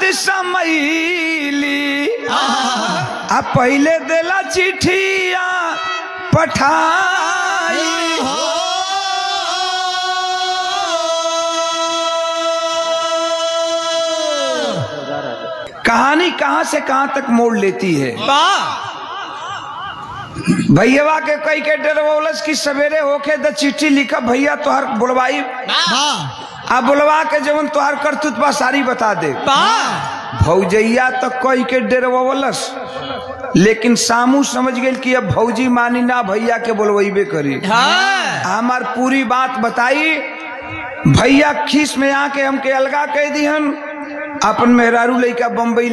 समैली आ पहले देला चिठिया पठाई कहानी कहां से कहां तक मोड़ लेती है भैया के कई के डरवौलस की सवेरे होके द चिट्ठी लिखा भैया तोहर बुलवाई आ बुलवा के जवन तोहर करतूत बा सारी बता दे भौजैया तो कई के डरवौलस लेकिन सामू समझ गेल कि अब भौजी मानी ना भैया के बुलवैबे करी हमार पूरी बात बताई भैया खीस में आके हमके अलगा कह दिहन अपन मेहरारू लइका बम्बई